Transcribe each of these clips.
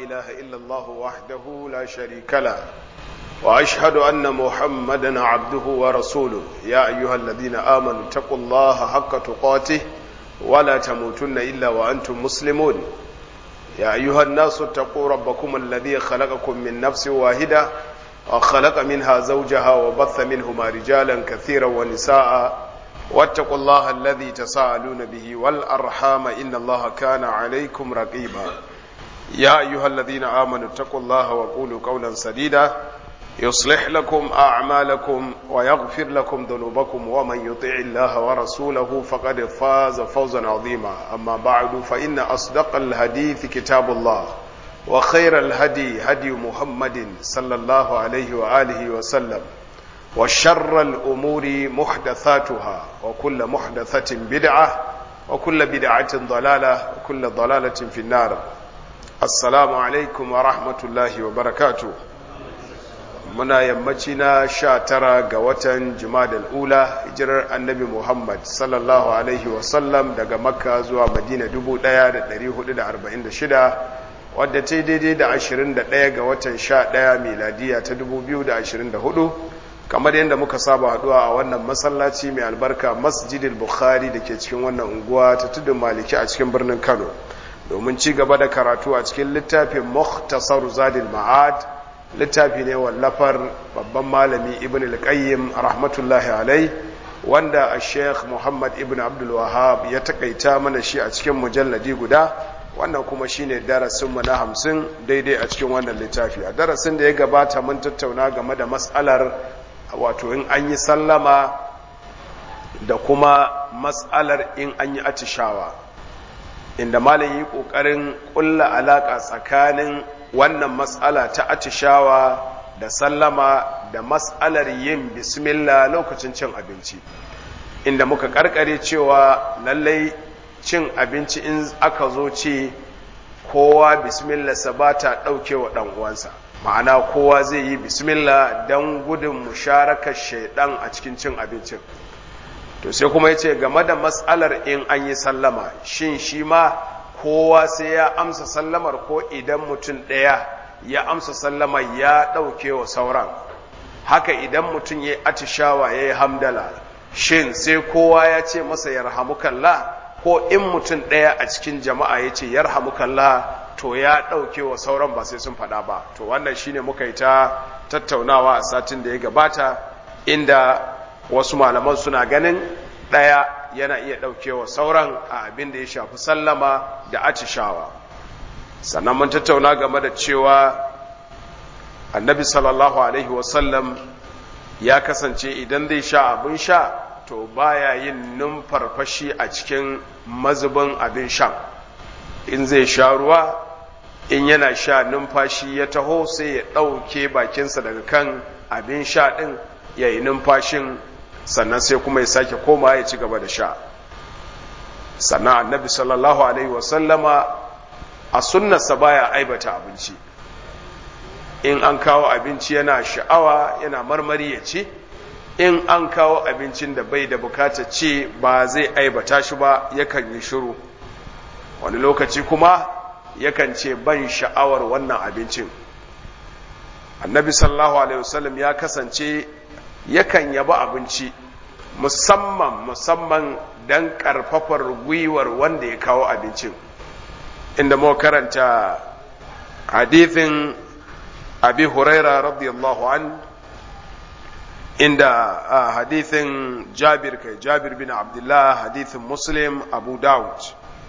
إله إلا الله وحده لا شريك له وأشهد أن محمدا عبده ورسوله يا أيها الذين آمنوا اتقوا الله حق تقاته ولا تموتن إلا وأنتم مسلمون يا أيها الناس اتقوا ربكم الذي خلقكم من نفس واحدة وخلق منها زوجها وبث منهما رجالا كثيرا ونساء واتقوا الله الذي تساءلون به والأرحام إن الله كان عليكم رقيبا يا أيها الذين آمنوا اتقوا الله وقولوا قولا سديدا يصلح لكم أعمالكم ويغفر لكم ذنوبكم ومن يطع الله ورسوله فقد فاز فوزا عظيما أما بعد فإن أصدق الحديث كتاب الله وخير الهدي هدي محمد صلى الله عليه وآله وسلم وشر الأمور محدثاتها وكل محدثة بدعة وكل بدعة ضلالة وكل ضلالة في النار السلام عليكم ورحمة الله وبركاته muna yammaci na sha tara ga watan jimadal ula hijirar annabi muhammad sallallahu alaihi wasallam daga makka zuwa madina 1446 wadda ta daidai da 21 ga watan 11 miladiya ta 2024 kamar yadda muka saba haduwa a wannan masallaci mai albarka masjidil bukhari da ke cikin wannan unguwa ta tudun maliki a cikin birnin kano domin ci gaba da karatu a cikin littafin muhtasar zadil ma'ad littafi ne wallafar babban malami ibn al-qayyim rahmatullahi alai wanda a sheikh muhammad ibn abdul wahab ya takaita mana shi a cikin mujalladi guda wannan kuma shine darasinmu na hamsin daidai a cikin wannan littafi a darasin da ya gabata mun tattauna game da matsalar wato in an yi sallama da kuma matsalar in an yi atishawa inda malam yi ƙoƙarin ƙulla alaƙa tsakanin wannan matsala ta atishawa da sallama da matsalar yin bismillah lokacin cin abinci inda muka karkare cewa lallai cin abinci in aka zo ce kowa bismillah sa ba ta ɗauke wa uwansa ma'ana kowa zai yi bismillah don gudun musharakar shaidan a cikin cin abincin to sai kuma ya ce game da matsalar in an yi sallama shin shi ma kowa sai ya amsa sallamar ko idan mutum ɗaya ya amsa sallamar ya ɗauke wa sauran haka idan mutum ya atishawa ya yi hamdala shin sai kowa ya ce masa yarhamukallah ko in mutum ɗaya a cikin jama'a ya ce yarhamukallah to ya ɗauke wa sauran ba sai sun faɗa ba to wannan shine muka yi ta tattaunawa a satin da ya gabata inda wasu malaman suna ganin ɗaya yana iya ɗaukewa sauran a abin da ya shafi sallama da atishawa sannan mun tattauna game da cewa annabi sallallahu alaihi wasallam ya kasance idan zai sha abin sha to baya yin numfarfashi a cikin mazubin abin sha in zai sha ruwa in yana sha numfashi ya taho sai ya ɗauke bakinsa daga kan abin sha ɗin ya yi numfashin sannan sai kuma ya sake koma ya ci gaba da sha sannan annabi sallallahu alaihi wasallama a sunnarsa baya aibata abinci in an kawo abinci yana sha'awa yana marmari ya ci in an kawo abincin da bai da bukata ci ba zai aibata shi ba yakan yi shiru wani lokaci kuma yakan ce ban sha'awar wannan abincin annabi sallallahu alaihi wasallam ya kasance yakan yaba abinci musamman musamman don karfafar gwiwar wanda ya kawo abincin inda mu karanta hadithin abi huraira radiyallahu an inda hadithin jabir kai jabir bin abdullah hadithin muslim abu dawud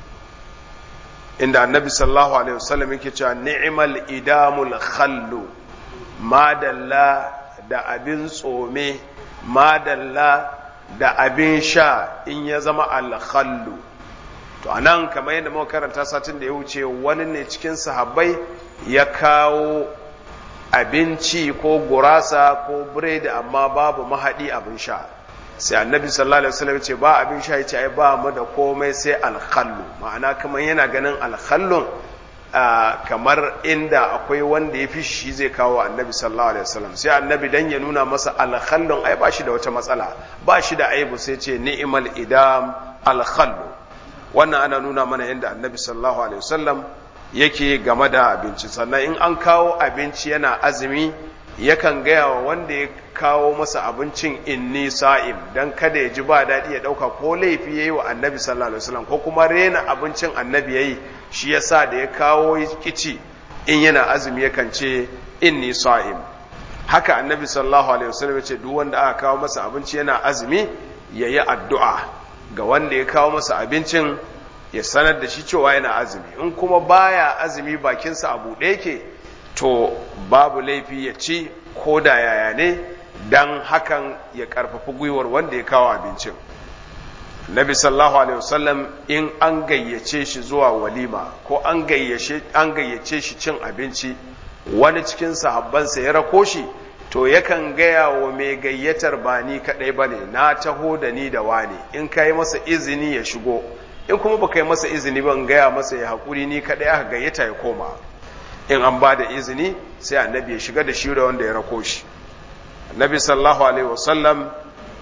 inda annabi sallallahu alaihi wasallam yake cewa ni'mal idamul khallu madalla da abin tsome madalla da abin sha in ya zama alkhallu to anan kamar yadda muka karanta satin da ya wuce wani ne cikin sahabbai ya kawo abinci ko gurasa ko biredi amma babu mahadi abin sha sai annabi sallallahu alaihi wasallam ce ba abin sha yace ai ba mu da komai sai alkhallu ma'ana kamar yana ganin alkhallun kamar inda akwai wanda ya fi shi zai kawo annabi sallallahu alaihi wasallam sai annabi dan ya nuna masa alkhallun ai ba shi da wata matsala ba shi da aibu sai ce ni'mal idam alkhallu wannan ana nuna mana yadda annabi sallallahu alaihi wasallam yake game da abinci sannan in an kawo abinci yana azumi yakan gaya wa wanda ya kawo masa abincin inni sa'im don kada ya ji ba daɗi ya ɗauka ko laifi ya yi wa annabi sallallahu alaihi wasallam ko kuma rena abincin annabi ya yi shi ya sa da ya kawo kici in yana azumi yakan ce inni sa'im haka annabi sallallahu alaihi wasallam ya ce duk wanda aka kawo masa abinci yana azumi ya yi addu'a ga wanda ya kawo masa abincin ya sanar da shi cewa yana azumi in kuma baya azumi bakinsa a buɗe yake to babu laifi ya ci ko da yaya ne dan hakan ya karfafi gwiwar wanda ya kawo abincin nabi sallallahu alaihi wasallam in an gayyace shi zuwa walima ko an gayyace an gayyace shi cin abinci wani cikin sahabbansa ya rako shi to yakan gaya wa mai gayyatar ba ni kadai bane na taho da ni da wani in kai masa izini ya shigo in kuma baka yi masa izini ban gaya masa ya haƙuri ni kadai aka gayyata ya koma in an ba da izini sai annabi ya shiga da shi da wanda ya rako shi annabi sallallahu alaihi wasallam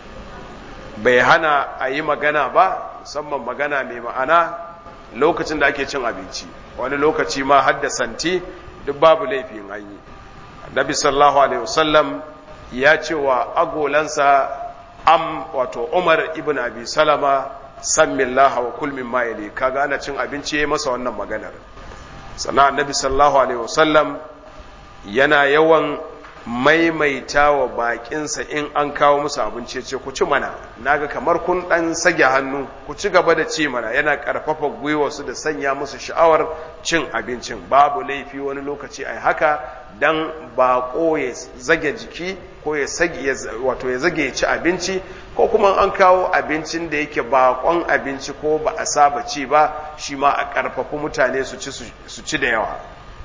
bai hana a yi magana ba musamman magana mai ma'ana lokacin da ake cin abinci wani lokaci ma har da santi duk babu laifin an yi annabi sallallahu alaihi wasallam ya ce wa agolansa am wato umar ibn abi salama sammillaha wa kul mimma yali kaga ana cin abinci yayi masa wannan maganar sannan annabi sallallahu alaihi wasallam yana yawan maimaita wa bakinsa in an kawo musu abinci ce ku ci mana naga kamar kun dan sage hannu ku ci gaba da ci mana yana karfafa gwiwarsu da sanya musu sha'awar cin abincin babu laifi wani lokaci ai haka dan bako ya zage jiki ko ya sage wato ya zage ya ci abinci ko kuma an kawo abincin da yake bakon abinci ko ba a saba ci ba shi ma a karfafa mutane su ci su ci da yawa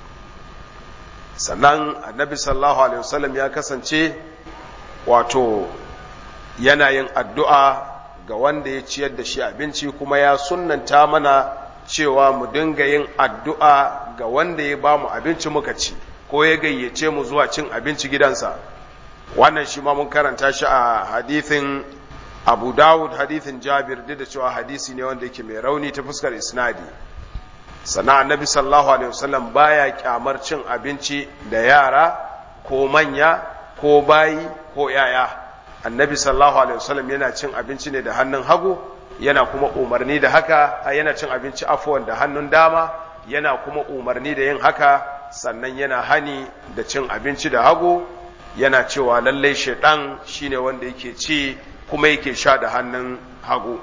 sannan annabi sallallahu alaihi wasallam ya kasance wato yana yin addu'a ga wanda ya ciyar da shi abinci kuma ya sunnanta mana cewa mu dinga yin addu'a ga wanda ya ba mu abinci muka ci ko ya gayyace mu zuwa cin abinci gidansa wannan shi ma mun karanta shi a hadithin abu dawud hadithin jabir duk da cewa hadisi ne wanda yake mai rauni ta fuskar isnadi sannan annabi sallallahu alaihi wasallam baya kyamar cin abinci da yara ko manya ko bayi ko yaya annabi sallallahu alaihi wasallam yana cin abinci ne da hannun hagu yana kuma umarni da haka yana cin abinci afuwan da hannun dama yana kuma umarni da yin haka sannan yana hani da cin abinci da hagu yana cewa lallai shaidan shine wanda yake ci kuma yake sha da hannun hagu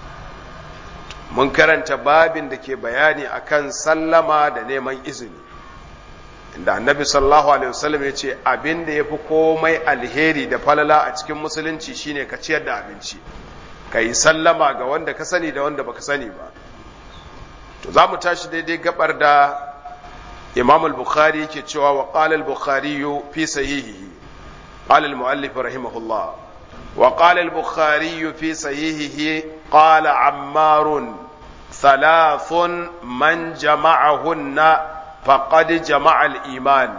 mun karanta babin da ke bayani akan sallama da neman izini inda annabi sallallahu alaihi wasallam ya ce abin da ya fi komai alheri da falala a cikin musulunci shine ka ciyar da abinci ka yi sallama ga wanda ka sani da wanda baka sani ba to za mu tashi daidai gabar da imam al-bukhari ke cewa wa qala al-bukhari fi sahihihi qala al-muallif rahimahullah wa qala al-bukhari fi sahihihi qala ammar ثلاث من جمعهن فقد جمع الإيمان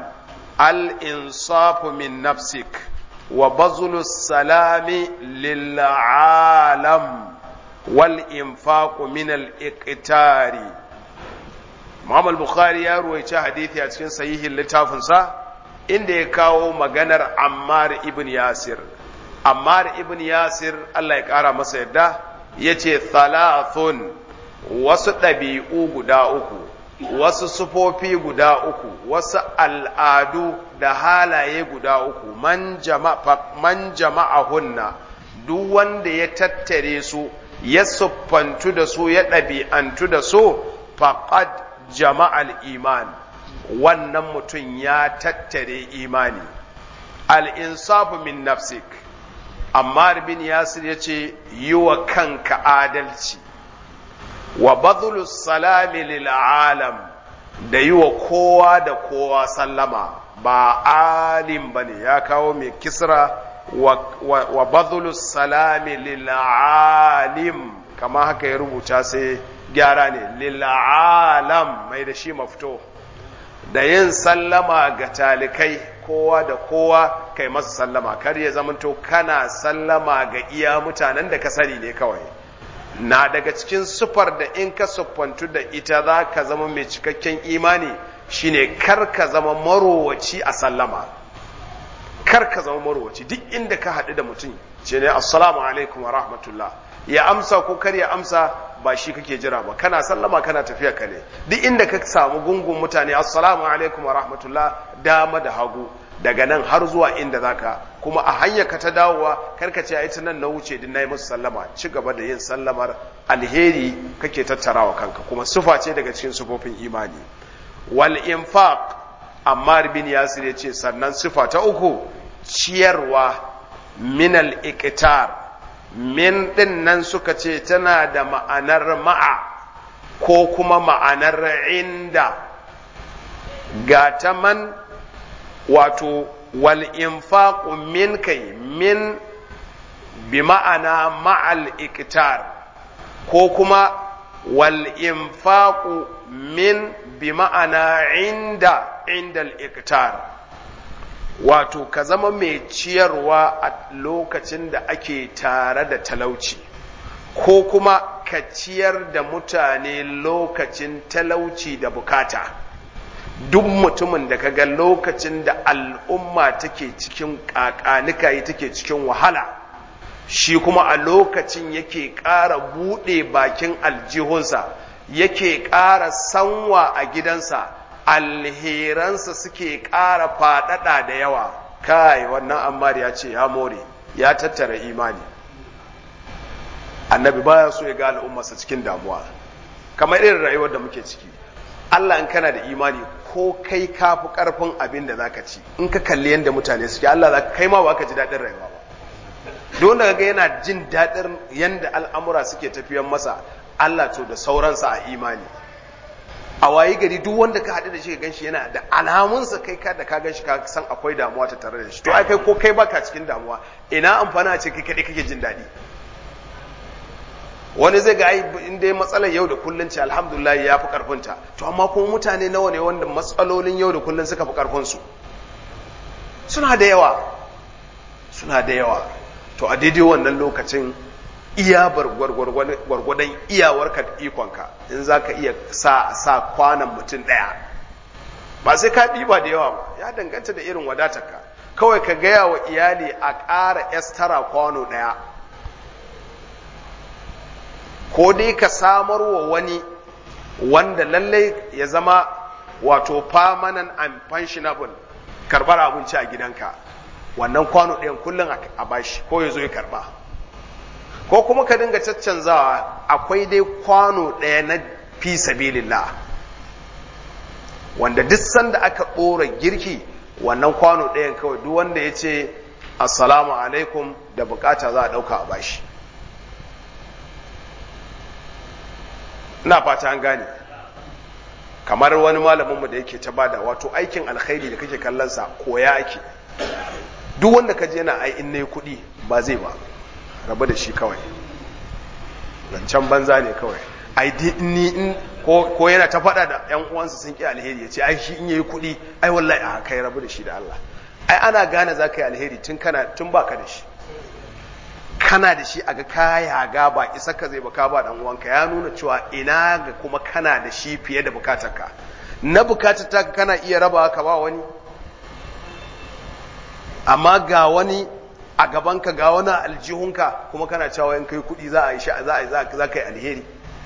الإنصاف من نفسك وبذل السلام للعالم والإنفاق من الإقتار Imam al-Bukhari ya ruwaice hadisi a cikin sahihin littafinsa inda ya kawo maganar Ammar ibn Yasir. Ammar ibn Yasir Allah ya ƙara masa yadda ya ce thalathun wasu ɗabi'u guda uku, wasu sufofi guda uku, wasu al'adu da halaye guda uku, man jama'a hunna, duk wanda ya tattare su, ya siffantu da su, ya ɗabi'antu da su, faqad jama'al iman, wannan mutum ya tattare imani. Al'insafu min nafsik, Ammar bin Yasir ya ce, yi wa kanka adalci. wa badhulu salami lil alam da yi wa kowa da kowa sallama ba alim bane ya kawo mai kisra wa, wa, wa badhulu salami lil alim kama haka ya rubuta sai gyara ne lil alam mai da shi mafito da yin sallama ga talikai kowa da kowa kai masa sallama kar ya zamanto kana sallama ga iya mutanen da ka sani ne kawai na daga cikin sufar da in ka siffantu da ita za ka zama mai cikakken imani shine kar ka zama marowaci a sallama kar ka zama marowaci duk inda ka haɗu da mutum ce ne assalamu alaikum wa rahmatullah ya amsa ko kar ya amsa ba shi kake jira ba kana sallama kana tafiya ka ne duk inda ka samu gungun mutane assalamu alaikum wa rahmatullah dama da hagu daga nan har zuwa inda zaka kuma a hanyar ka ta dawowa karka ce ai ta nan na wuce din nayi musu sallama ci gaba da yin sallamar alheri kake tattarawa kanka kuma sufa ce daga cikin sufofin imani wal infaq ammar bin yasir ya ce sannan sufa ta uku ciyarwa min al iqtar min din nan suka ce tana da ma'anar ma'a ko kuma ma'anar inda ga ta man wato wal infaqu min kai min bi ma'ana ma'al iktar ko kuma wal infaqu min bi ma'ana inda inda al wato ka zama mai ciyarwa a lokacin da ake tare da talauci ko kuma ka ciyar da mutane lokacin talauci da bukata duk mutumin da kaga lokacin da al'umma take cikin ƙaƙanikayi take cikin wahala shi kuma a lokacin yake ƙara buɗe bakin aljihunsa yake ƙara sanwa a gidansa alheransa suke ƙara faɗaɗa da yawa kai wannan ammar ya ce ya more ya tattara imani annabi baya so ya ga al'ummarsa cikin damuwa kamar irin rayuwar da muke ciki Allah in kana da imani ko kai ka fi ƙarfin abin da zaka ci in ka kalli yadda mutane suke Allah za kai ma ba ka ji daɗin rayuwa ba don da ga yana jin daɗin yadda al'amura suke tafiyan masa Allah to da sauransa a imani a wayi gari duk wanda ka haɗu da shi ka ganshi yana da alamunsa kai ka da ka ganshi ka san akwai damuwa ta tare da shi to ai kai ko kai baka cikin damuwa ina amfana ce kai kaɗai kake jin daɗi wani zai ga ai in dai matsalar yau da kullun ce alhamdulillah ya fi karfinta to amma kuma mutane nawa ne wanda matsalolin yau da kullun suka fi karfin su suna da yawa suna da yawa to a daidai wannan lokacin iya gwargwadon iyawarka da ikonka in za ka iya sa sa kwanan mutum ɗaya ba sai ka ɗiba da yawa ba ya danganta da irin wadatarka kawai ka gaya wa iyali a ƙara estara kwano ɗaya ko dai ka samar wa wani wanda lallai ya zama wato permanent and pensionable karbar abinci a gidanka wannan kwano ɗayan kullum a bashi ko ya zo ya karba ko kuma ka dinga caccanzawa akwai dai kwano ɗaya na fi sabilillah wanda duk sanda aka ɗora girki wannan kwano ɗayan kawai duk wanda ya ce assalamu alaikum da bukata za a ɗauka a bashi ina fata an gane kamar wani malaminmu da yake ta bada wato aikin alkhairi da kake kallonsa koya ake duk wanda ka je yana ai in nayi kuɗi ba zai ba rabu da shi kawai zancen banza ne kawai ai ni in ko yana ta faɗa da yan uwansa sun ki alheri ya ce ai shi in yayi kuɗi ai wallahi a kai rabu da shi da Allah ai ana gane za ka yi alheri tun kana tun baka da shi kana da shi a ga kaya ga ba isa ka zai baka ba dan uwanka ya nuna cewa ina ga kuma kana da shi fiye da bukatarka na bukatar ta kana iya raba ka ba wani amma ga wani a gabanka ga wani aljihunka kuma kana cewa in kai kuɗi za a yi sha za a za ka yi alheri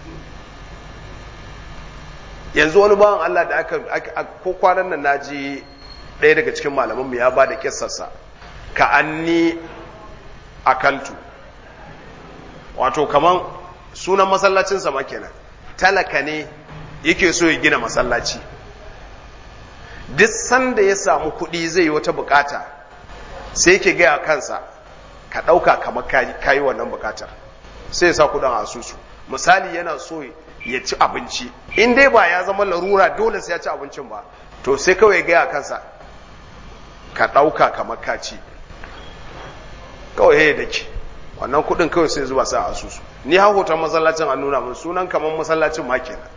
yanzu wani bawan Allah da aka ko kwanan nan naji ɗaya daga cikin malamanmu ya ba da kissarsa ka anni akaltu wato kaman sunan masallacinsa ma kenan talaka ne yake so ya gina masallaci duk sanda ya samu kuɗi zai yi wata bukata sai ke gaya kansa ka ɗauka kamar kayi wannan bukatar sai ya sa kuɗin asusu misali yana so ya ci abinci in dai ba ya zama larura dole sai ya ci abincin ba to sai kawai gaya kansa ka ɗauka kamar ka ci kawai ya dake wannan kuɗin kawai sai zuwa sa asusu ni ha hoton masallacin an nuna mun sunan kamar masallacin ma kenan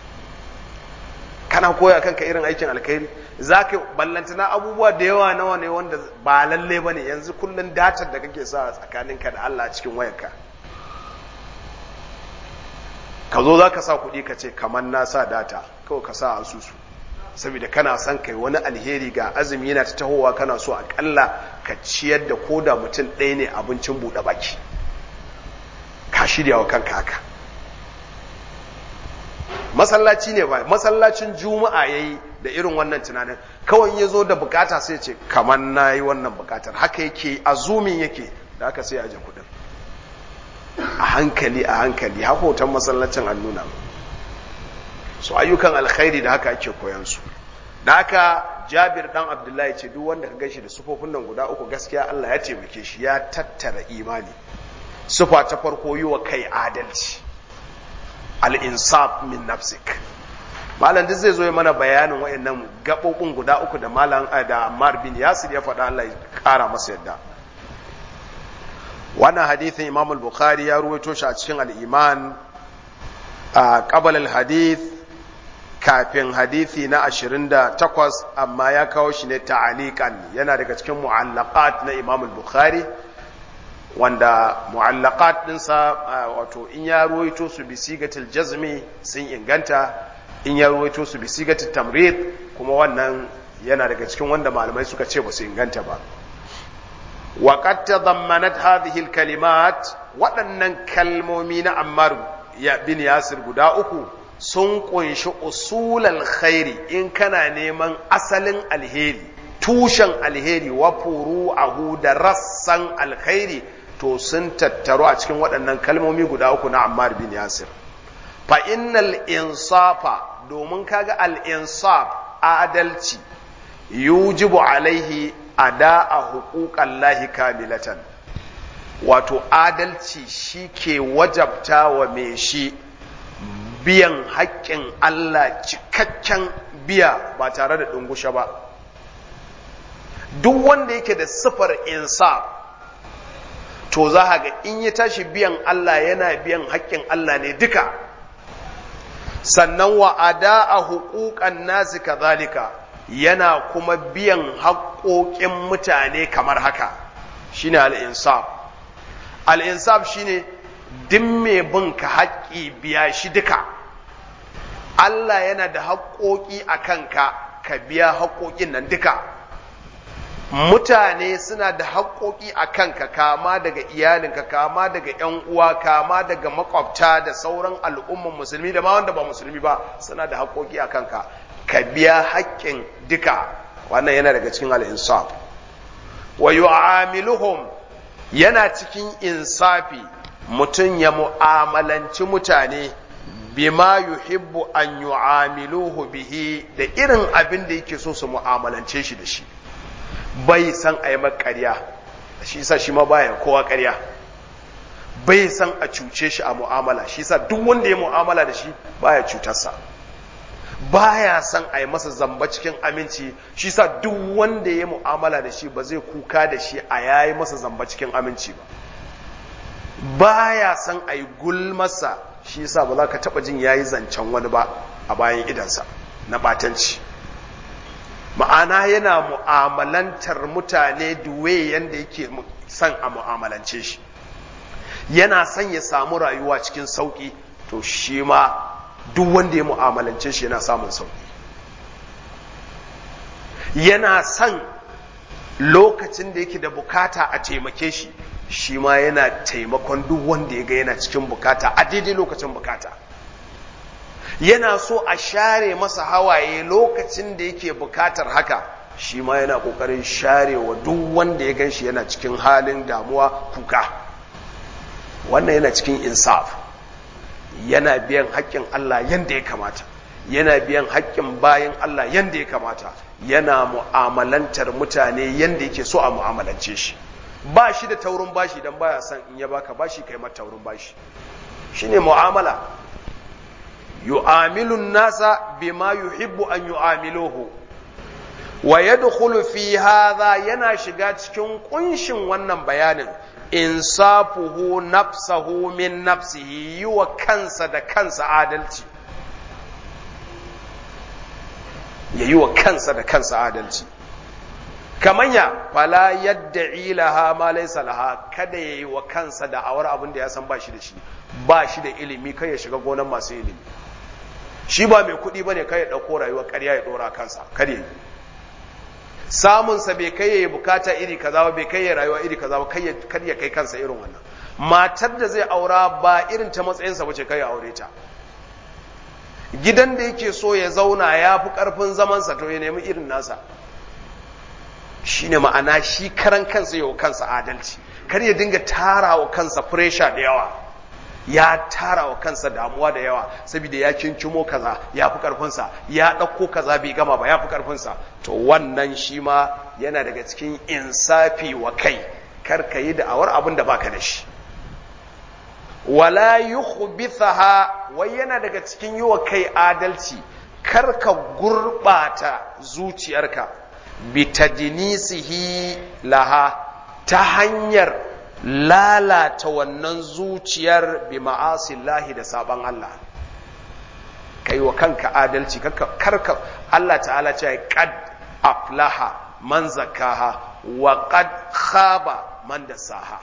kana koya kanka irin aikin alkhairi za ka ballantana abubuwa da yawa nawa ne wanda ba lalle ba ne yanzu kullum datar da kake sa tsakaninka da Allah cikin wayarka ka zo za ka sa kuɗi ka ce kamar na sa data kawai ka sa asusu saboda kana son kai wani alheri ga azumi yana ta tahowa kana so akalla ka ciyar da koda mutum ɗaya ne abincin buɗe baki ka shirya wa kanka haka masallaci ne ba masallacin juma'a ya yi da irin wannan tunanin kawai ya zo da bukata sai ce kamar na yi wannan bukatar haka yake azumin yake da aka sai aje kudin a hankali a hankali haka hoton masallacin an nuna su ayyukan alkhairi da haka ake koyan su da haka jabir dan abdullahi ce duk wanda ka gashi da sufofin nan guda uku gaskiya Allah ya taimake shi ya tattara imani sufa ta farko yi wa kai adalci al-insaf min nafsik malam duk zai zo ya mana bayanin wayannan gabobin guda uku da malam da Ammar bin Yasir ya faɗa Allah ya ƙara masa yadda wannan hadithin Imam al-Bukhari ya ruwaito shi a cikin al-Iman a qabal al-hadith kafin hadithi na 28 amma ya kawo shi ne ta'aliqan yana daga cikin mu'allaqat na Imam al-Bukhari wanda mu'allaqat dinsa wato in ya ruwaito su bi sigatil jazmi sun inganta in ya ruwaito su bi sigatil tamrid kuma wannan yana daga cikin wanda malamai suka ce ba su inganta ba wa qad tadammanat hadhihi al-kalimat waɗannan kalmomi na Ammar ya bin Yasir guda uku sun kunshi usulal khairi in kana neman asalin alheri tushen alheri wa furu'ahu da rassan alkhairi to sun tattaru a cikin waɗannan kalmomi guda uku na Ammar bin Yasir fa innal insafa domin kaga al insaf adalci yujibu alaihi ada'a huquqan lahi kamilatan wato adalci shi ke wajabta wa me shi biyan haƙƙin Allah cikakken biya ba tare da ɗungushe ba duk wanda yake da sifar insaf to za ga in ya tashi biyan Allah yana biyan haƙƙin Allah ne duka sannan wa ada'a huquqan nasi kadhalika yana kuma biyan haƙoƙin mutane kamar haka shine al-insaf al-insaf shine duk mai bin ka haƙƙi biya shi duka Allah yana da haƙoƙi a kanka ka biya haƙoƙin nan duka mutane suna da haƙoƙi a kanka kama daga iyalinka kama daga ‘yan uwa kama daga makwabta da sauran al'umman musulmi da ma wanda ba musulmi ba suna da haƙoƙi a kanka ka biya haƙƙin duka wannan yana daga cikin al'insaf wa yu'amiluhum yana cikin insafi mutum ya mu'amalanci mutane bima yuhibbu an yu'amiluhu bihi da irin abin da yake so su mu'amalance shi da shi bai san a yi ƙarya shi sa shi ma baya kowa ƙarya bai san a cuce shi a mu'amala shi sa duk wanda ya mu'amala da shi baya cutarsa baya san a yi masa zamba cikin aminci shi sa duk wanda ya mu'amala da shi ba zai kuka da shi a yayi masa zamba cikin aminci ba baya san a yi gulmasa shi sa ba za ka taɓa jin yayi zancen wani ba a bayan idansa na ɓatanci ma'ana yana mu'amalantar mutane duwe yadda yake son a mu'amalance shi yana son ya samu rayuwa cikin sauƙi to shi ma duk wanda ya mu'amalance shi yana samun sauƙi yana son lokacin da yake da bukata a taimake shi shi ma yana taimakon duk wanda ya ga yana cikin bukata a daidai lokacin bukata yana so a share masa hawaye lokacin da yake bukatar haka shi ma yana kokarin share wa duk wanda ya gan shi yana cikin halin damuwa kuka wannan yana cikin insaf yana biyan haƙƙin Allah yanda ya kamata yana biyan haƙƙin bayan Allah yanda ya kamata yana mu'amalantar mutane yanda yake so a mu'amalance shi ba shi da taurin bashi dan baya son in ya baka bashi kai mata taurin bashi shine mu'amala yu'amilu nasa bima yuhibbu an yu'amiluhu wa yadkhulu fi hadha yana shiga cikin kunshin wannan bayanin insafuhu nafsahu min nafsihi yi wa kansa da kansa adalci ya yi wa kansa da kansa adalci kamanya fala yadda ilaha ma laysa laha kada yayi wa kansa da awar abin da ya san bashi da shi ba shi da ilimi kai ya shiga gonan masu ilimi shi ba mai kuɗi ba ne kai ya ɗauko rayuwar ƙarya ya ɗora kansa kar yi samunsa bai kai ya yi bukata iri kaza ba bai kai ya rayuwa iri kaza ba kar ya kai kansa irin wannan matar da zai aura ba irin ta matsayinsa ba ce kai ya aure ta gidan da yake so ya zauna ya fi ƙarfin zamansa to ya nemi irin nasa shi ne ma'ana shi karan kansa yau kansa adalci kar ya dinga tara wa kansa furesha da yawa ya tara wa kansa damuwa da yawa saboda ya kinkimo kaza ya fi ƙarfinsa ya ɗauko kaza bai gama ba ya fi ƙarfinsa to wannan shi ma yana daga cikin insafi wa kai kar ka yi da'awar abin da baka da shi wala yukhbithaha wai yana daga cikin yi wa kai adalci kar ka gurbata zuciyarka bitadinisihi laha ta hanyar lalata wannan zuciyar bi ma'asillahi da saban Allah kai wa kanka adalci karka Allah ta'ala ce qad aflaha man zakaha wa qad khaba man dasaha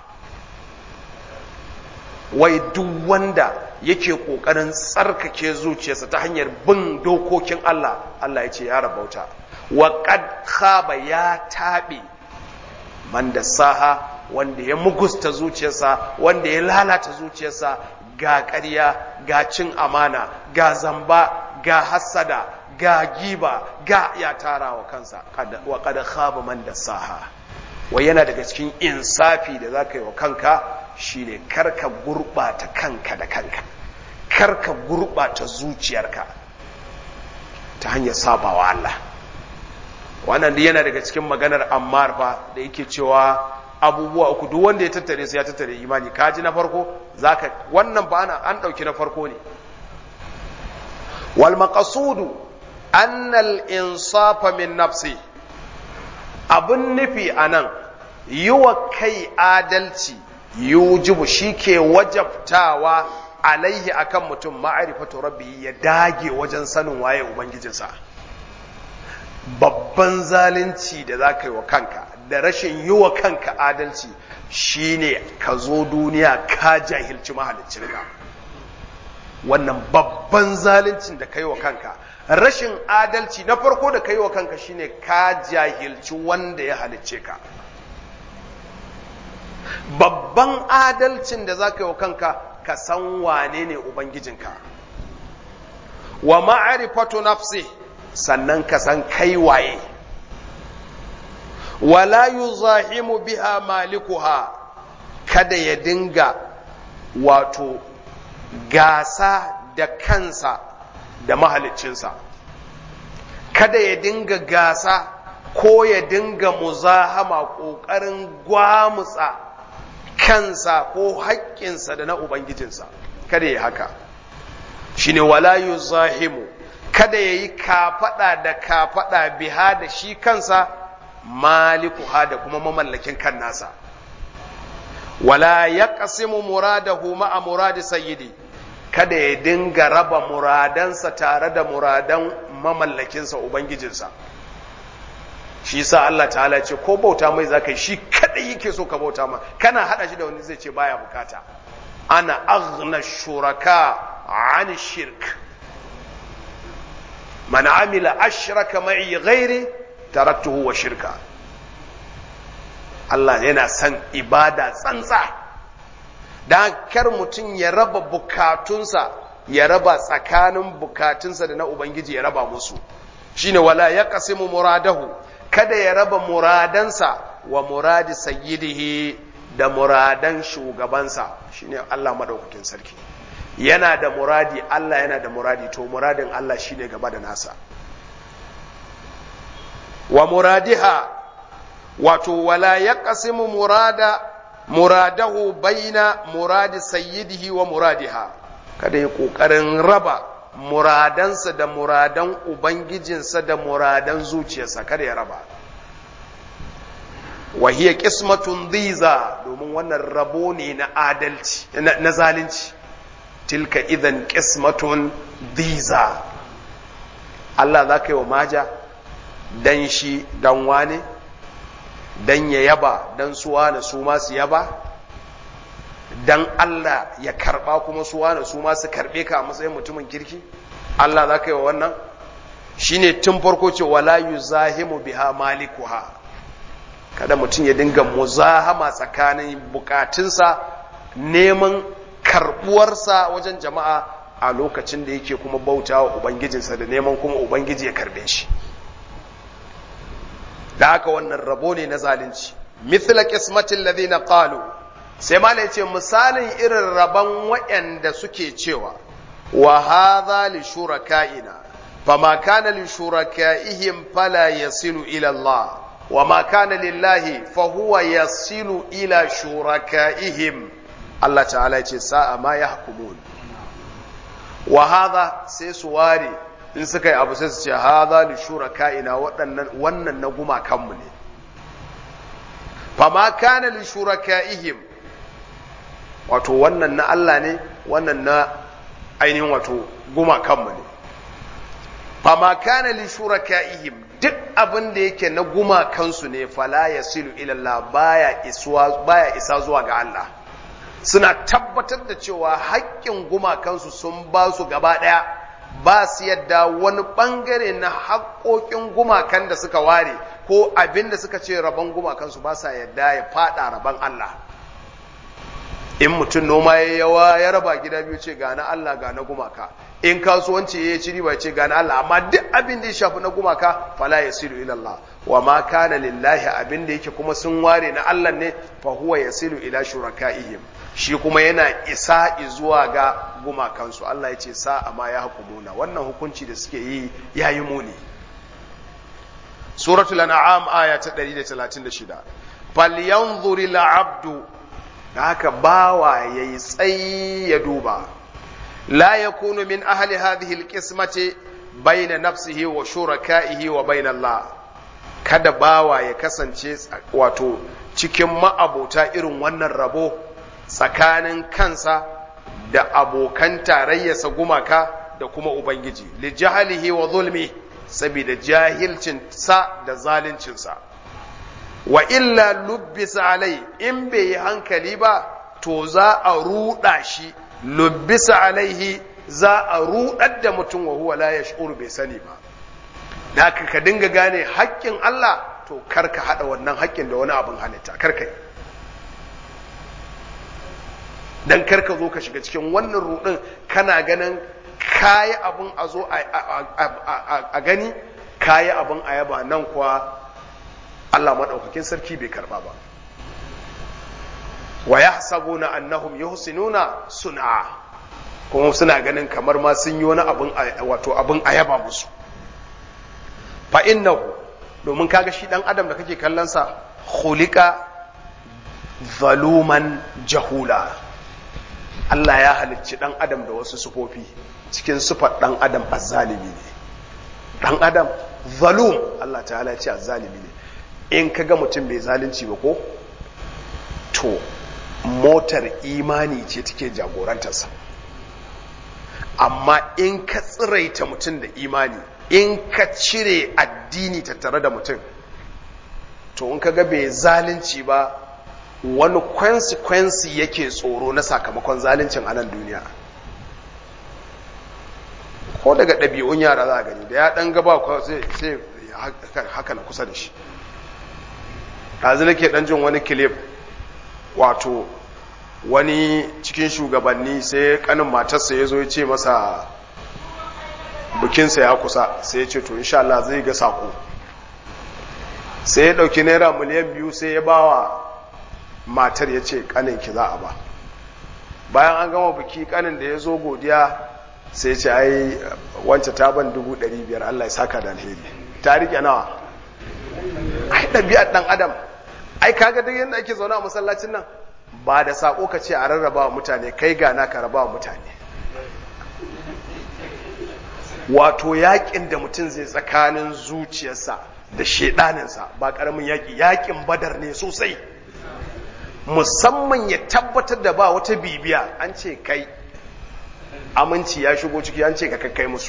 wai duk wanda yake kokarin tsarkake zuciyarsa ta hanyar bin dokokin Allah Allah ya ce ya rabauta wa qad khaba ya tabe man dasaha wanda ya mugusta zuciyarsa wanda ya lalata zuciyarsa ga ƙarya ga cin amana ga zamba ga hassada ga giba ga ya tara wa kansa wa qad khaba man dasaha wa yana daga cikin insafi da zaka yi wa kanka shine karka gurbata kanka da kanka karka gurbata zuciyarka ta hanyar sabawa Allah wannan yana daga cikin maganar Ammar fa da yake cewa abubuwa uku duk wanda ya tattare su ya tattare imani kaji na farko zaka wannan ba ana an dauki na farko ne wal maqsudu anna al insafa min nafsi abun nufi anan yi wa kai adalci yujibu shike wajabtawa alaihi akan mutum ma'arifatu rabbi ya dage wajen sanin waye ubangijinsa babban zalunci da za ka yi wa kanka da rashin yi wa kanka adalci shine ka zo duniya ka jahilci mahaliccinka wannan babban zaluncin da ka yi wa kanka rashin adalci na farko da ka yi wa kanka shine ka jahilci wanda ya halicce ka babban adalcin da za ka yi wa kanka ka san wane ne ubangijinka wa ma'arifatu nafsi sannan ka san kai waye wala yuzahimu biha malikuha kada ya dinga wato gasa da kansa da mahaliccinsa kada ya dinga gasa ko ya dinga muzahama ƙoƙarin gwamutsa kansa ko haƙƙinsa da na ubangijinsa kada ya haka shine wala yuzahimu kada ya yi kafaɗa da kafaɗa biha da shi kansa malikuha da kuma mamallakin kan nasa wala ya ƙasimu muradahu ma'a muradi sayyidi kada ya dinga raba muradansa tare da muradan mamallakinsa ubangijinsa shi sa Allah ta'ala ce ko bauta mai zaka yi shi kadai yake so ka bauta ma kana hada shi da wani zai ce baya bukata ana aghna shuraka an shirk man amila ashraka ma'i ghairi taraktuhu wa shirka Allah yana son ibada tsantsa dan kar mutum ya raba bukatunsa ya raba tsakanin bukatunsa da na ubangiji ya raba musu shine wala yaqsimu muradahu kada ya raba muradansa wa muradi sayyidihi da muradan shugabansa shine Allah madaukakin sarki yana da muradi Allah yana da muradi to muradin Allah shine gaba da nasa wa muradiha wato wala yaqsimu murada muradahu baina muradi sayyidihi wa muradiha kada ya kokarin raba muradansa da muradan ubangijinsa da muradan zuciyarsa kada ya raba wa hiya qismatun dhiza domin wannan rabo ne na adalci na zalunci tilka idan qismatun dhiza Allah za ka yi wa maja dan shi dan wane dan ya yaba dan su wane su ma su yaba dan Allah ya karba kuma su wani su ma su karbe ka a matsayin mutumin kirki Allah za ka yi wa wannan shine tun farko ce wala yuzahimu biha malikuha kada mutum ya dinga muzahama tsakanin bukatunsa neman karbuwarsa wajen jama'a a lokacin da yake kuma bauta wa ubangijinsa da neman kuma ubangiji ya karbe shi da haka wannan rabo ne na zalunci mithla qismatil ladina qalu sai mala yace misalin irin rabon waɗanda suke cewa wa hadha li shurakaina fama kana li shurakaihim fala yasilu ila Allah wa ma kana lillahi fa huwa yasilu ila shurakaihim Allah ta'ala yace sa'a ma yahkumun wa hadha sai su ware in suka yi abu sai su ce hadha li shuraka'ina waɗannan wannan na gumakanmu ne fama kana li shuraka'ihim wato wannan na Allah ne wannan na ainihin wato gumakanmu ne fama kana li shuraka'ihim duk abin da yake na gumakansu ne fala yasilu ila Allah baya isuwa baya isa zuwa ga Allah suna tabbatar da cewa haƙƙin gumakansu sun ba su gaba ɗaya ba su yadda wani ɓangare na haƙoƙin gumakan da suka ware ko abin da suka ce rabon gumakansu ba sa yadda ya faɗa rabon Allah in mutum noma ya yawa ya raba gida biyu ce ga na Allah ga na gumaka in kasuwanci ya ci riba ce ga na Allah amma duk abin da ya shafi na gumaka fala yasilu ila Allah wa ma kana lillahi abin da yake kuma sun ware na Allah ne fa huwa yasilu ila shurakaihim shi kuma yana isa zuwa ga gumakansu Allah ya ce sa amma ya hukumuna wannan hukunci da suke yi yayi muni suratul an'am aya ta 136 falyanzuril abdu da haka bawa ya yi tsayi ya duba la ya kunu min ahli hadhihi alqismati baina nafsihi wa shuraka'ihi wa baina Allah kada bawa ya kasance wato cikin ma'abota irin wannan rabo tsakanin kansa da abokan tarayyarsa gumaka da kuma ubangiji li jahalihi wa zulmi saboda jahilcin sa da zaluncinsa wa illa lubbisa alai in bai yi hankali ba to za a ruɗa shi lubbisa alaihi za a ruɗar da mutum wa huwa la yash'ur bai sani ba da ka dinga gane haƙƙin Allah to kar ka haɗa wannan haƙƙin da wani abin halitta kar ka yi dan kar ka zo ka shiga cikin wannan ruɗin kana ganin kayi abin a zo a gani kayi abin a yaba nan kuwa Allah maɗaukakin sarki bai karɓa ba wa ya na annahum yuhsinuna sun'a kuma suna ganin kamar ma sun yi wani abin wato abin ayaba musu fa innahu domin kaga shi dan adam da kake kallon sa khuliqa zaluman jahula Allah ya halicci dan adam da wasu sufofi cikin sufar dan adam azzalimi ne dan adam zalum Allah ta'ala ya ce azzalimi ne in ka ga mutum bai zalunci ba ko to motar imani ce take jagorantarsa amma in ka tsiraita mutum da imani in ka cire addini tattare da mutum to in ka ga bai zalunci ba wani consequence yake tsoro na sakamakon zaluncin a nan duniya ko daga ɗabi'un yara za a gani da ya ɗan gaba sai haka na kusa da shi ɗazu nake ɗan jin wani kilif wato wani cikin shugabanni sai kanin matarsa ya zo ya ce masa bukinsa ya kusa sai ya ce to insha Allah zai ga sako sai ya ɗauki naira miliyan biyu sai ya bawa matar ya ce kanin ki za a ba bayan an gama buki kanin da ya zo godiya sai ya ce ai wancan ta ban dubu ɗari biyar Allah ya saka da alheri ta rike nawa ai ɗabi'ar ɗan adam ai kaga duk yadda ake zaune a masallacin nan ba da sako ka ce a rarraba wa mutane kai gana ka raba wa mutane wato yakin da mutum zai tsakanin zuciyarsa da shedaninsa ba karamin yaki yakin badar ne sosai musamman ya tabbatar da ba wata bibiya an ce kai aminci ya shigo ciki an ce ka kai musu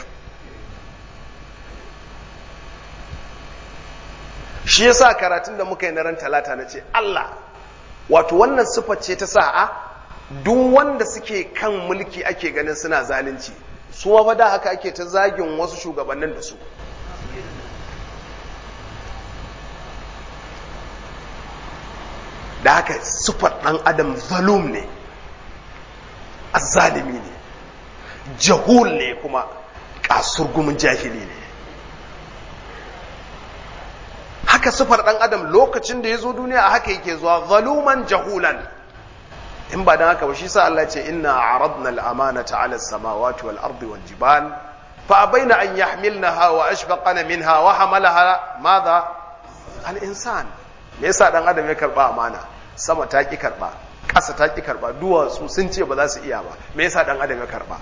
shi yasa karatun da muka yi na ran talata na ce Allah wato wannan siffar ce ta sa'a duk wanda suke kan mulki ake ganin suna zalunci su ma da haka ake ta zagin wasu shugabannin da su da haka sufar ɗan adam zalum ne azzalimi ne jahul ne kuma kasurgumin jahili ne haka sufar ɗan adam lokacin da ya zo duniya a haka yake zuwa zaluman jahulan in ba don haka ba shi sa Allah ce inna aradna al-amanata 'ala as-samawati wal ardi wal jibal fa abaina an yahmilnaha wa ashfaqana minha wa hamalaha madha al-insan me yasa dan adam ya karba amana sama ta ki karba ƙasa ta ki karba duwatsu sun ce ba za su iya ba me yasa dan adam ya karba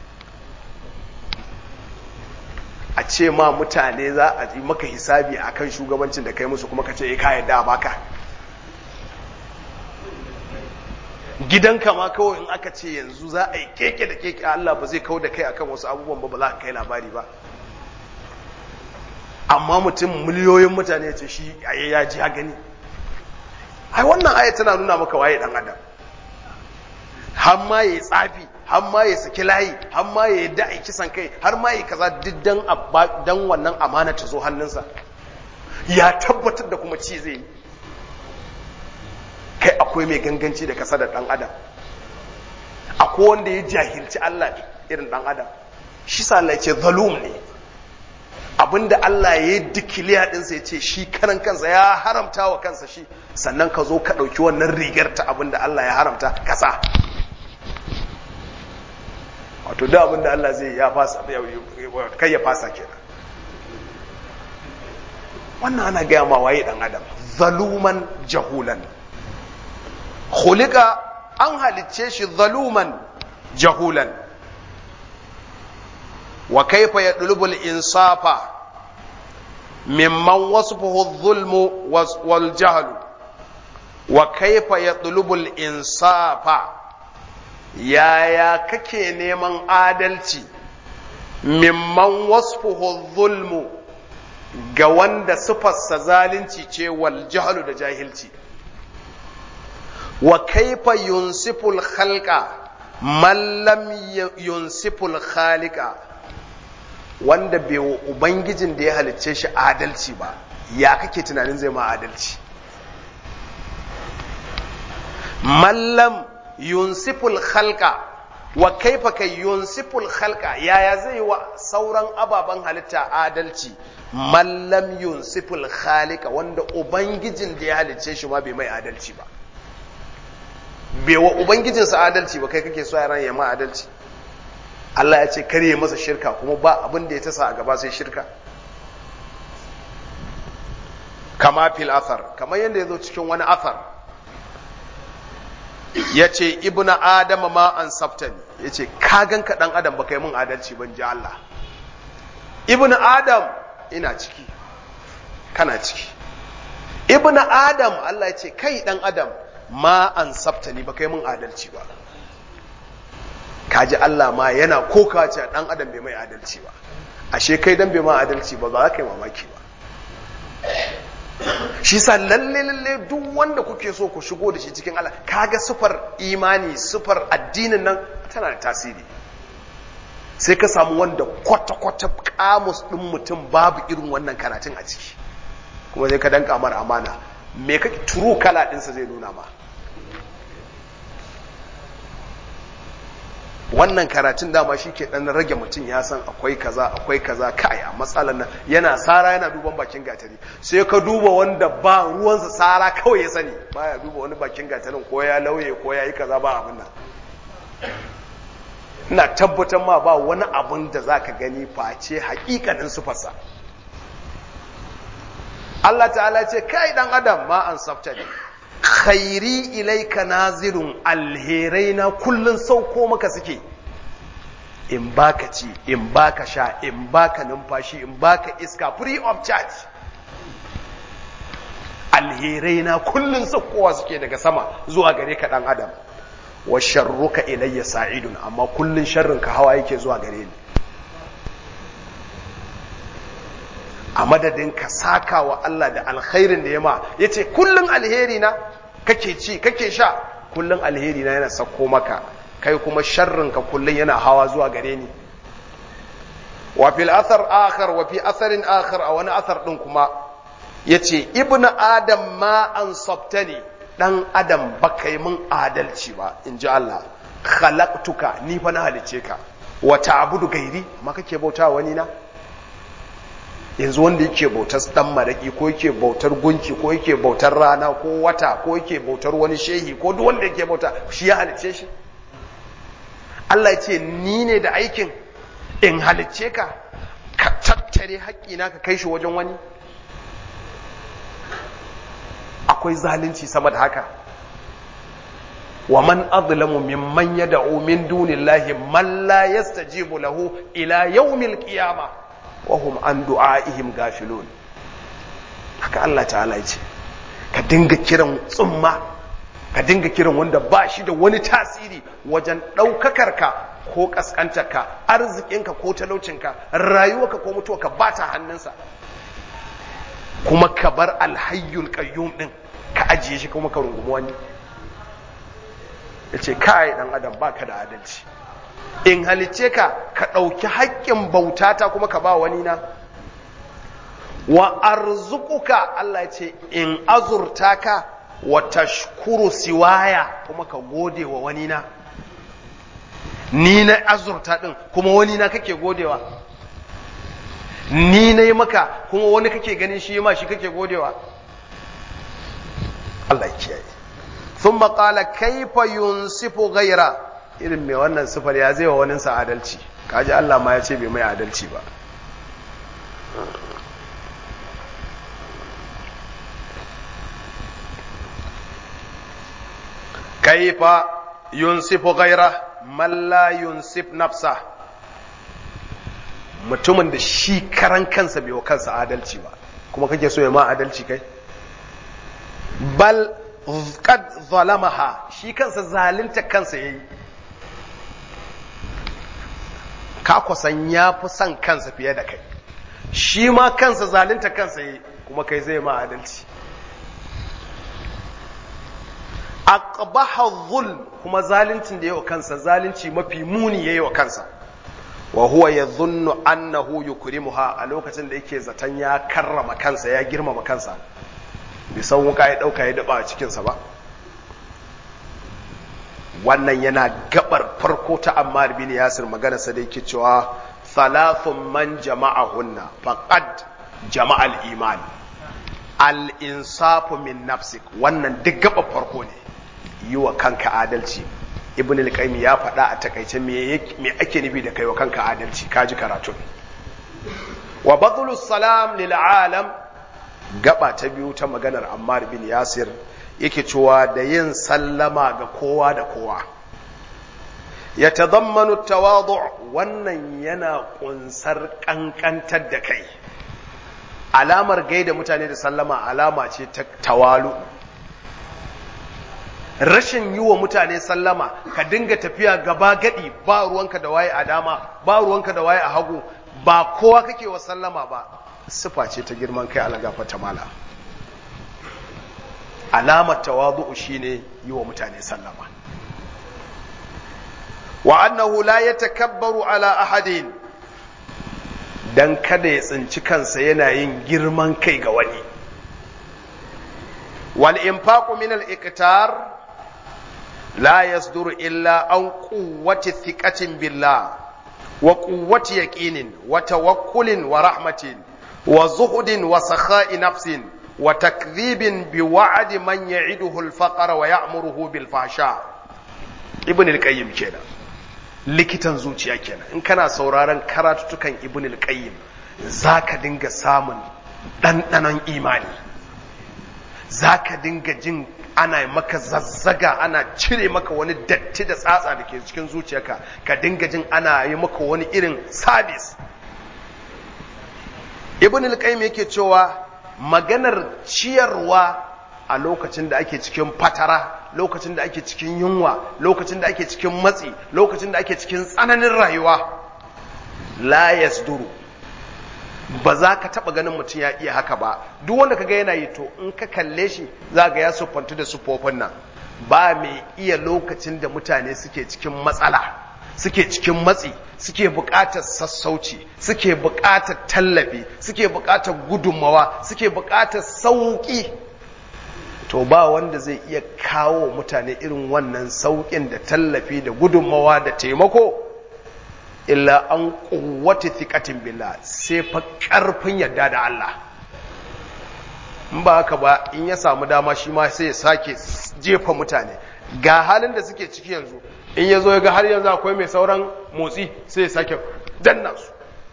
a ce ma mutane za a yi maka hisabi akan shugabancin da kai musu kuma ka ce eh ka yadda baka gidanka ma kawai in aka ce yanzu za a yi keke da keke Allah ba zai kau da kai akan wasu abubuwan ba ba za ka kai labari ba amma mutum miliyoyin mutane ya ce shi aye ya ji ya gani ai wannan aya tana nuna maka waye dan adam har ma yayi tsafi har ma ya saki layi har ma ya yadda ai kisan kai har ma ya kaza duk dan dan wannan amana ta zo hannunsa ya tabbatar da kuma ci zai yi kai akwai mai ganganci da kasa da dan adam akwai wanda ya jahilci Allah irin dan adam shi sa Allah ya ce zalum ne abinda Allah ya yi dikiliya ɗinsa ya ce shi karan kansa ya haramta wa kansa shi sannan ka zo ka ɗauki wannan rigar ta abinda Allah ya haramta kasa wato da abinda Allah zai ya fasa kai ya fasa kenan wannan ana gaya ma waye ɗan adam zaluman jahulan khuliqa an halicce shi zaluman jahulan wa kaifa yadlubu al-insafa mimman wasfuhu adh-dhulmu wal jahlu wa kaifa yadlubu al-insafa yaya kake neman adalci mimman wasfuhu adh-dhulmu ga wanda sifarsa zalunci ce wal jahlu da jahilci wa kaifa yunsiful khalqa man lam yunsiful khaliqa wanda bai wa ubangijin da ya halicce shi adalci ba ya kake tunanin zai ma adalci man lam yunsiful khalqa wa kaifa kai yunsiful khalqa yaya zai wa sauran ababen halitta adalci man lam yunsiful khaliqa wanda ubangijin da ya halicce shi ma bai mai adalci ba bai wa ubangijinsa adalci ba kai kake so yaran ya ma adalci Allah ya ce kare masa shirka kuma ba abin da ya tasa a gaba sai shirka kama fil athar kamar yadda ya zo cikin wani athar ya ce ibnu adam ma an saftani ya ce kagan ka dan adam ba kai mun adalci ban ji Allah ibnu adam ina ciki kana ciki ibnu adam Allah ya ce kai dan adam ma an saftani ba kai mun adalci ba kaji Allah ma yana koka ce dan adam bai mai adalci ba ashe kai dan bai ma adalci ba ba za ka yi mamaki ba shi sa lalle lalle duk wanda kuke so ku shigo da shi cikin Allah kaga sufar imani sufar addinin nan tana da tasiri sai ka samu wanda kwata kwata kamus din mutum babu irin wannan karatun a ciki kuma sai ka danka mar amana me kake turu kala ɗinsa zai nuna ma wannan karatun dama shi ke ɗan rage mutum ya san akwai kaza akwai kaza kai a matsalar nan yana sara yana duban bakin gatari sai ka duba wanda ba ruwansa sara kawai ya sani baya duba wani bakin gatarin ko ya lauye ko ya yi kaza ba abin nan ina tabbatar ma ba wani abin da za ka gani face hakikanin sufarsa Allah ta'ala ce kai dan adam ma an safta ne khairi ilaika nazirun alherai na kullun sauko maka suke in baka ci in baka sha in baka numfashi in baka iska free of charge alherai na kullun saukowa suke daga sama zuwa gare ka dan adam wa sharruka ilayya sa'idun amma kullun sharrin ka hawa yake zuwa gare ni a madadin ka saka wa Allah da alkhairin da ya ma ya ce kullum alheri na kake ci kake sha kullun alheri na yana sako maka kai kuma sharrin ka kullun yana hawa zuwa gare ni wa fil athar akhar wa fi atharin akhar a wani athar din kuma yace ibnu adam ma an sabtani dan adam baka yi mun adalci ba in ji Allah khalaqtuka ni fa na halice ka wa ta'budu gairi amma kake bauta wani na yanzu wanda yake bautar dan maraki ko yake bautar gunki ko yake bautar rana ko wata ko yake bautar wani shehi ko duk wanda yake bauta shi ya halice shi Allah ya ce ni ne da aikin in halicce ka ka tattare haƙƙina ka kai shi wajen wani akwai zalunci sama da haka wa man azlamu mimman yad'u min dunillahi man la yastajibu lahu ila yawmil qiyamah wa hum an du'aihim gafilun haka Allah ta'ala ya ce ka dinga kiran tsumma ka dinga kiran wanda ba shi da wani tasiri wajen ɗaukakar ka ko ƙasƙantarka arzikinka ko talaucinka rayuwarka ko mutuwarka ba ta hannunsa kuma ka bar alhayyul qayyum din ka ajiye shi kuma ka rungumi wani ya ce kai dan adam baka da adalci in halice ka ka ɗauki haƙƙin bautata kuma ka ba wani na wa arzukuka Allah ya ce in azurta ka wa tashkuru siwaya kuma ka gode wa wani na ni na azurta din kuma wani na kake godewa ni na yi maka kuma wani kake ganin shi ma shi kake godewa Allah ya kiyaye ثم قال كيف ينصف غيره irin mai wannan sifar ya zai wa waninsa adalci kaji Allah ma ya ce bai mai adalci ba kaifa yunsifu ghaira man la yunsif nafsa mutumin da shi karan kansa bai wa kansa adalci ba kuma kake so ya ma adalci kai bal qad zalamaha shi kansa zalunta kansa yayi ka kusan ya fi son kansa fiye da kai shi ma kansa zalunta kansa yayi kuma kai zai ma adalci aqbaha zulm kuma zaluncin da yayi wa kansa zalunci mafi muni yayi wa kansa wa huwa yadhunnu annahu yukrimuha a lokacin da yake zaton ya karrama kansa ya girmama kansa bai san wuka ya dauka ya daba a cikin sa ba wannan yana gabar farko ta Ammar bin Yasir magana sa da yake cewa thalathun man jama'ahunna faqad jama'al iman al insafu min nafsik wannan duk gabar farko ne yi wa kanka adalci ibn al ya faɗa a takaice me ake nufi da kai wa kanka adalci kaji karatun wa badlu salam lil alam gaba ta biyu ta maganar Ammar bin Yasir yake cewa da yin sallama ga kowa da kowa ya tazammanu tawadu wannan yana kunsar kankantar da kai alamar gaida mutane da sallama alama ce ta tawalu rashin yi wa mutane sallama ka dinga tafiya gaba gadi ba ruwanka da waye a dama ba ruwanka da waye a hagu ba kowa kake wa sallama ba sifa ce ta girman kai alagafa ta mala alamar tawadu'u shine yi wa mutane sallama wa annahu la yatakabbaru ala ahadin dan kada ya tsinci kansa yana yin girman kai ga wani wal infaqu min al iqtar la yasduru illa an quwwati thiqatin billah wa quwwati yaqinin wa tawakkulin wa rahmatin wa zuhdin wa sakha'i nafsin wa takdhibin bi wa'di man ya'iduhu al-faqra wa ya'muruhu bil fahsha ibn al-qayyim kenan likitan zuciya kenan in kana sauraron karatutukan ibn al-qayyim zaka dinga samun ɗanɗanon imani zaka dinga jin ana maka zazzaga ana cire maka wani datti da tsatsa da ke cikin zuciyarka ka dinga jin ana yi maka wani irin sabis ibn al-qayyim yake cewa maganar ciyarwa a lokacin da ake cikin fatara lokacin da ake cikin yunwa lokacin da ake cikin matsi lokacin da ake cikin tsananin rayuwa la yasduru ba za ka taba ganin mutum ya iya haka ba duk wanda kaga yana yi to in ka kalle shi za ga ya siffantu da siffofin nan ba mai iya lokacin da mutane suke cikin matsala suke cikin matsi suke buƙatar sassauci suke buƙatar tallafi suke buƙatar gudunmawa suke buƙatar sauƙi to ba wanda zai iya kawo mutane irin wannan sauƙin da tallafi da gudunmawa da taimako illa an ƙuwata thiƙatin billah sai fa ƙarfin yadda da Allah in ba haka ba in ya samu dama shi ma sai ya sake jefa mutane ga halin da suke ciki yanzu in ya zo ya ga har yanzu akwai mai sauran motsi sai ya sake danna su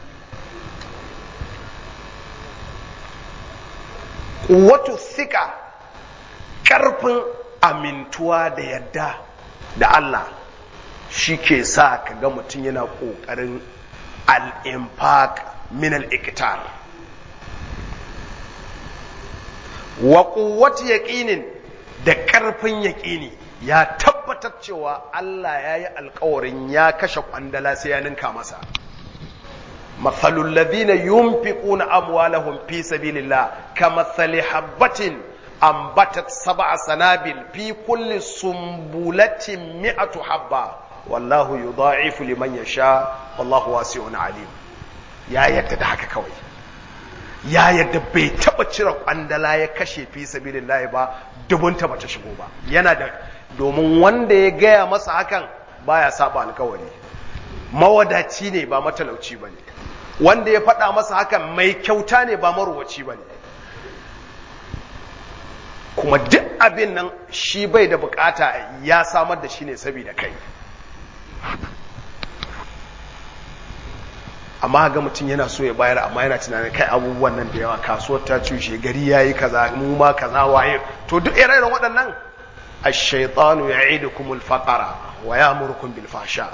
ƙuwatu thika ƙarfin amintuwa da yadda da Allah shi ke sa ka ga mutum yana ƙoƙarin al'infaq min al'ikitar wa ƙuwati yaƙinin da ƙarfin yaƙini ya tabbatar cewa Allah ya yi alkawarin ya kashe ƙwandala sai ya ninka masa matsalul ladina yunfiquna amwalahum fi sabilillah kamathali habbatin ambatat sab'a sanabil fi kulli sumbulatin mi'atu habba wallahu yudha'ifu liman yasha wallahu wasi'un alim ya yadda da haka kawai ya yadda bai taba cire kwandala ya kashe fi sabilillah ba dubunta bata shigo ba yana da domin wanda ya gaya masa hakan baya saba alkawari mawadaci ne ba matalauci bane wanda ya faɗa masa hakan mai kyauta ne ba maruwaci bane kuma duk abin nan shi bai da bukata ya samar da shi ne saboda kai amma ga mutum yana so ya bayar amma yana tunanin kai abubuwan nan da yawa kasuwar ta cushe gari yayi kaza mu ma kaza waye to duk irin waɗannan ash-shaytanu ya'idukum al-faqra wa ya'murukum bil fahsha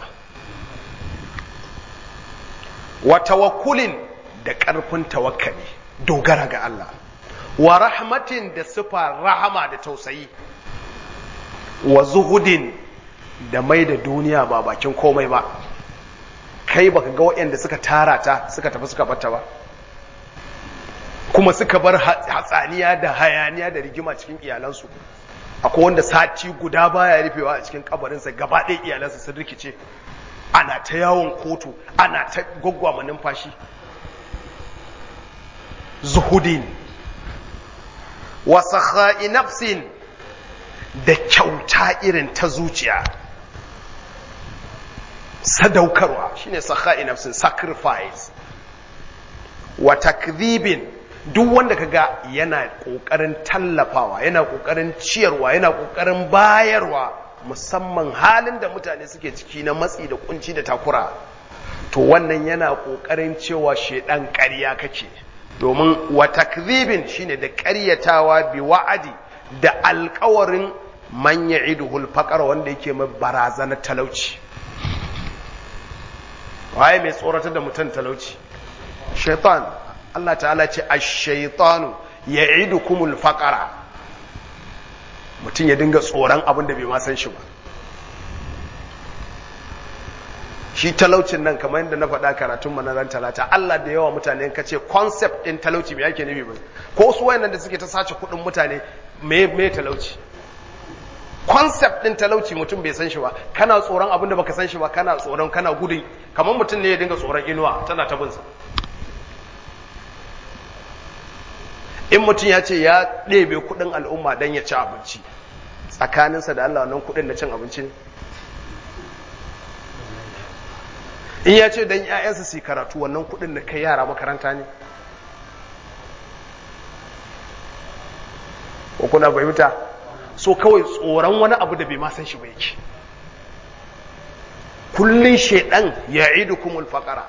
wa tawakkulin da ƙarfin tawakkali dogara ga Allah wa rahmatin da sifa rahama da tausayi wa zuhudin da mai da duniya ba bakin komai ba kai baka ga waɗanda suka tara ta suka tafi suka bata ba kuma suka bar hatsaniya da hayaniya da rigima cikin iyalansu akwai wanda sati guda baya rufewa a cikin kabarinsa gaba ɗaya iyalansa sun rikice ana ta yawon kotu ana ta gwaggwama numfashi zuhudin wa sakha'i nafsin da kyauta irin ta zuciya sadaukarwa shine sakha'i nafsin sacrifice wa takdhibin duk wanda kaga yana kokarin tallafawa yana kokarin ciyarwa yana kokarin bayarwa musamman halin da mutane suke ciki na matsi da kunci da takura to wannan yana kokarin cewa shedan ƙarya kake domin wa takdhibin shine da ƙaryatawa bi wa'adi da alƙawarin man ya'iduhul faqar wanda yake mai barazanar talauci waye mai tsoratar da mutum talauci shaitan Allah ta'ala ce ash-shaytanu ya'idukumul faqara mutum ya dinga tsoron abin da bai ma san shi ba shi talaucin nan kamar yadda na faɗa karatun manaran talata Allah da yawa mutane ka ce concept ɗin talauci me yake nufi ba ko su wayannan da suke ta sace kuɗin mutane me me talauci concept ɗin talauci mutum bai san shi ba kana tsoron abin da baka san shi ba kana tsoron kana gudun kamar mutum ne ya dinga tsoron inuwa tana ta binsa in mutum ya ce ya ɗebe kuɗin al'umma don ya ci abinci tsakaninsa da Allah wannan kuɗin na cin abinci ne in ya ce don ‘ya'yansa su karatu wannan kuɗin da kai yara makaranta ne ko kuna fahimta so kawai tsoron wani abu da bai ma san shi ba yake kullun shaidan ya idu kumul faƙara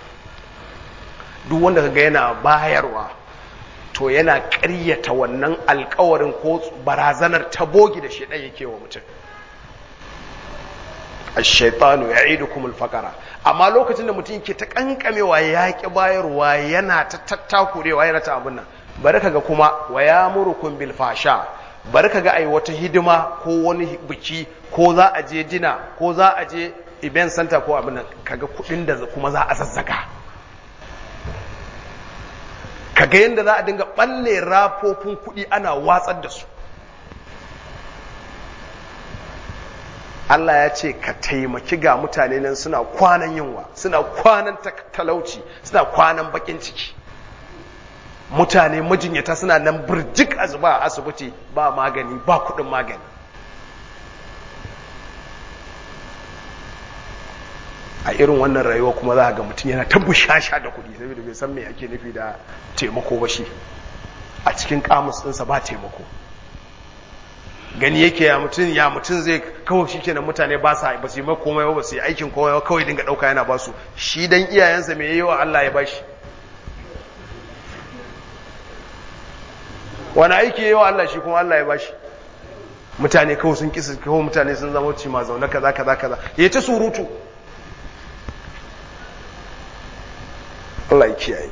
duk wanda kaga yana bayarwa to yana ƙaryata wannan alkawarin ko barazanar ta bogi da shaidan yake wa mutum ash-shaytanu ya'idukum al-faqara amma lokacin da mutum yake ta kankamewa ya ki bayarwa yana ta tattakurewa yana ta abun nan bari kaga kuma wa yamurukum bil fasha bari kaga ai wata hidima ko wani biki ko za a je dina ko za a je event center ko abin nan kaga kudin da kuma za a zazzaga kaga yanda za a dinga balle rafofin kudi ana watsar da su Allah ya ce ka taimaki ga mutane nan suna kwanan yunwa suna kwanan talauci suna kwanan bakin ciki mutane majinyata suna nan birjik a zuba a asibiti ba magani ba kudin magani a irin wannan rayuwa kuma za a ga mutum yana ta bushasha da kudi saboda bai san me ake nufi da taimako ba shi a cikin kamus ɗinsa ba taimako gani yake ya mutum ya mutum zai kawai shi kenan mutane ba sa ba su yi mai komai ba su yi aikin komai ba kawai dinga ɗauka yana ba su shi dan iyayensa mai yi wa Allah ya bashi wani aiki yi wa Allah shi kuma Allah ya bashi mutane kawai sun kisa kawai mutane sun zama ci ma zaune kaza kaza kaza ya ta surutu Allah ya kiyaye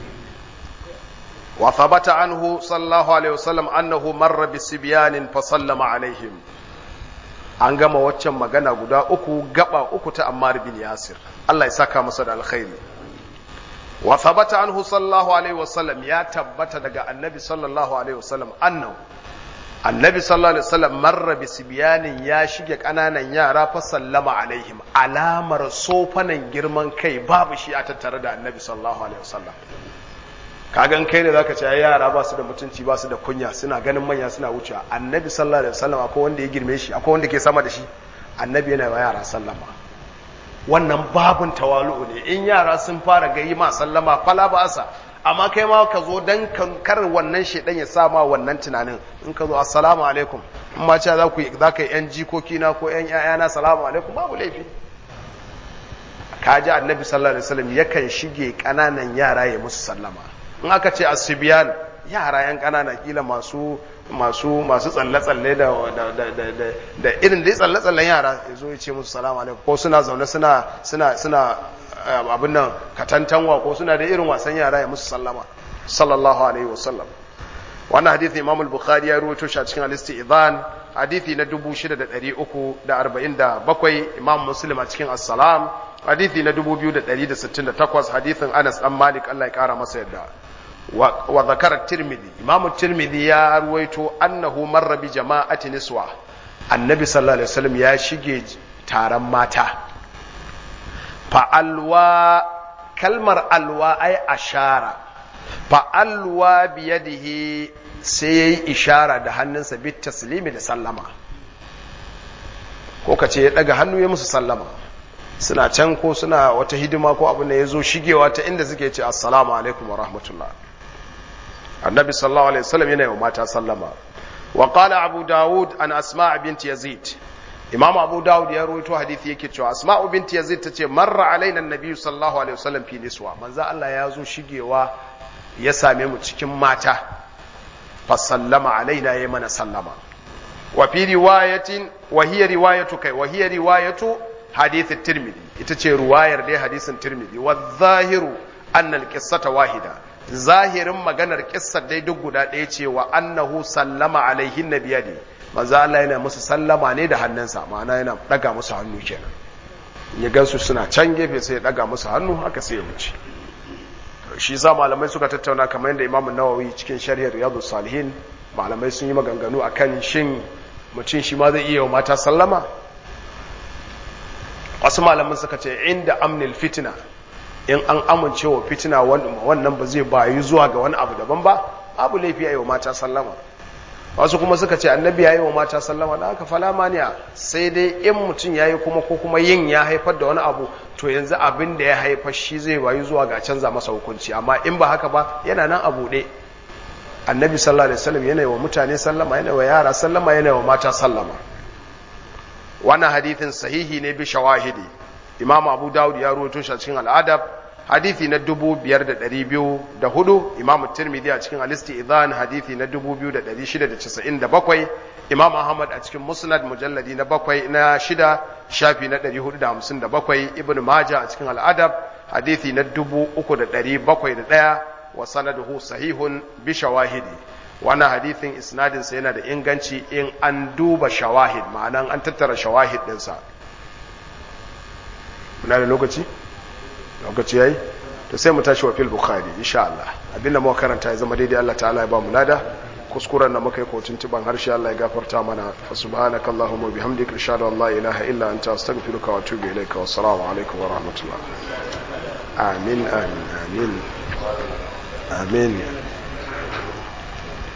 وثبت عنه صلى الله عليه وسلم أنه مر بسبيان فسلم عليهم an gama waccan magana guda uku gaba uku ta Ammar bin Yasir Allah ya saka masa da alkhairi wa thabata anhu sallallahu alaihi wasallam ya tabbata daga annabi sallallahu alaihi wasallam annahu annabi sallallahu alaihi wasallam marra bi sibyanin ya shige kananan yara fa sallama alaihim alamar sofanan girman kai babu shi a tattare da annabi sallallahu alaihi wasallam kagan kai ne zaka ce ai yara ba su da mutunci ba su da kunya suna ganin manya suna wuce annabi sallallahu alaihi wasallam akwai wanda ya girme shi akwai wanda ke sama da shi annabi yana wa yara sallama wannan babun tawalu'u ne in yara sun fara gayi ma sallama fala ba asa amma kai ma ka zo dan kar wannan shedan ya sa ma wannan tunanin in ka zo assalamu alaikum in ma cewa za ku za ka yi yan jikoki na ko yan yayana assalamu alaikum babu laifi kaji annabi sallallahu alaihi wasallam yakan shige kananan yara ya musu sallama in aka ce asibiyan yara yan kanana kila masu masu masu tsalle-tsalle da da irin dai tsalle-tsallen yara ya zo ya ce musu salamu alaikum ko suna zaune suna suna suna abin nan katantanwa ko suna da irin wasan yara ya musu sallama sallallahu alaihi wasallam wannan hadithi imam al-bukhari ya ruwaito shi a cikin al-istizan hadithi na 6347 imam muslim a cikin as-salam hadithi na 2168 hadithin Anas dan Malik Allah ya kara masa yadda wa zakara Tirmidhi Imam Tirmidhi ya ruwaito annahu marra bi jama'ati niswa Annabi sallallahu alaihi wasallam ya shige taron mata fa alwa kalmar alwa ai ashara fa alwa bi yadihi sai yayi ishara da hannunsa bit taslimi da sallama ko kace ya daga hannu ya musu sallama suna can ko suna wata hidima ko abin da ya zo shigewa ta inda suke ce assalamu alaikum wa rahmatullah annabi sallallahu alaihi wasallam yana yi wa mata sallama wa qala abu dawud an asma bint yazid imam abu dawud ya rawaito hadisi yake cewa asma bint yazid tace marra alaina annabi sallallahu alaihi wasallam fi niswa manzo Allah ya zo shigewa ya same mu cikin mata fa sallama alaina ya mana sallama wa fi riwayatin wa hiya riwayatu kai wa hiya riwayatu hadith tirmidhi ita ce ruwayar dai hadisin tirmidhi wa zahiru anna alqissata wahida zahirin maganar kissar dai duk guda ɗaya ce wa annahu sallama alaihin nabiyadi manzo Allah yana musu sallama ne da hannunsa ma'ana yana daga musu hannu kenan ya gansu suna can gefe sai ya daga musu hannu haka sai ya wuce shi sa malamai suka tattauna kamar yadda Imam Nawawi cikin sharhiyar Riyadus Salihin malamai sun yi maganganu akan shin mutum shi ma zai iya wa mata sallama wasu malaman suka ce inda amnil fitina in an amince wa fitina wannan ba zai bayu zuwa ga wani abu daban ba abu laifi a yi wa mata sallama wasu kuma suka ce annabi ya yi wa mata sallama da aka fala maniya sai dai in mutum ya yi kuma ko kuma yin ya haifar da wani abu to yanzu abin da ya haifar shi zai bayu zuwa ga canza masa hukunci amma in ba haka ba yana nan a buɗe annabi sallallahu alaihi wasallam yana wa mutane sallama yana wa yara sallama yana wa mata sallama wannan hadithin sahihi ne bi shawahidi imam abu dawud ya rawaito shi a cikin al'adab hadithi na 5204 imam tirmidhi a cikin alisti idan hadithi na 2697 imam ahmad a cikin musnad mujalladi na bakwai na shida shafi na 457 ibn majah a cikin al'adab hadithi na 3701 wa sanaduhu sahihun bi shawahidi wannan hadithin isnadinsa yana da inganci in an duba shawahid ma'anan an tattara shawahid ɗinsa muna da lokaci? lokaci yayi to sai mu tashi wa fil bukhari insha Allah abinda muka karanta ya zama daidai Allah ta'ala ya ba mu lada kuskuren da muka yi kotun tuban harshe Allah ya gafarta mana fa subhanakallahumma bihamdika ashhadu an la ilaha illa anta astaghfiruka wa atubu ilayka wa assalamu alaikum wa rahmatullah amin amin amin amin